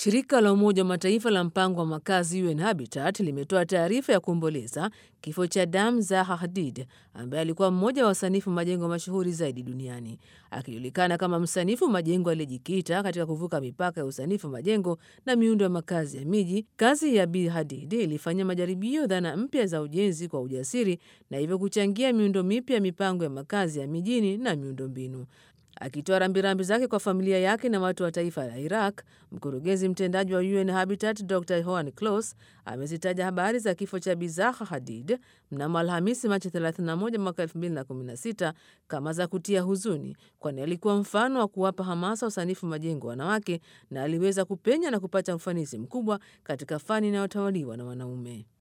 Shirika la Umoja wa Mataifa la mpango wa makazi UN Habitat limetoa taarifa ya kuomboleza kifo cha Dam Zaha Hadid ambaye alikuwa mmoja wa wasanifu majengo mashuhuri zaidi duniani. Akijulikana kama msanifu majengo aliyejikita katika kuvuka mipaka ya usanifu majengo na miundo ya makazi ya miji, kazi ya Bi Hadid ilifanya majaribio dhana mpya za ujenzi kwa ujasiri na hivyo kuchangia miundo mipya ya mipango ya makazi ya mijini na miundombinu. Akitoa rambirambi zake kwa familia yake na watu wa taifa la Iraq, mkurugenzi mtendaji wa UN Habitat Dr Joan Clos amezitaja habari za kifo cha Bi Zaha Hadid mnamo Alhamisi, Machi 31 mwaka 2016 kama za kutia huzuni, kwani alikuwa mfano wa kuwapa hamasa usanifu majengo wanawake na aliweza kupenya na kupata ufanisi mkubwa katika fani inayotawaliwa na wanaume.